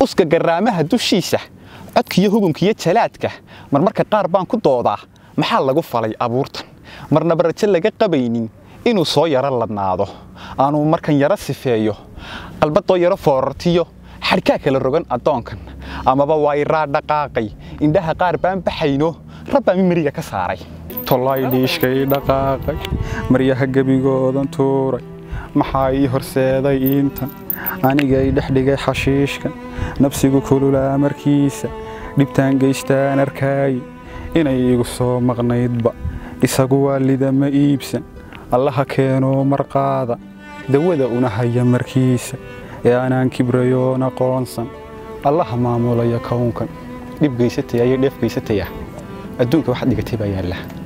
uska garaamaha dushiisa codkiyo hugunkiyo jalaadka marmarka qaar baan ku doodaa maxaa lagu falay abuurtan marnaba rajo laga qabaynin inuu soo yaro ladnaado aanuu markan yaro sifeeyo qalbadoo yaro foorartiyo xadhkaa kala rogan addoonkan amaba wayraa dhaqaaqay indhaha qaar baan baxayno rabbaa mimariga ka saaray tolay dhiishkay dhaqaaqay maryaha gebigoodan tuuray maxaa ii horseeday iintan anigay dhexdhigay xashiishkan nafsigu kululaa markiisa dhibtaan geystaan arkaaye inay igu soo maqnaydba isagu waa lidama iibsan allaha keenoo marqaada dawada una haya markiisa ee anaan kibrayoon aqoonsan allaha maamulaya kownkan dhib geysataya iyo dheef geysataya adduunka waxaad dhigatay baa yaalla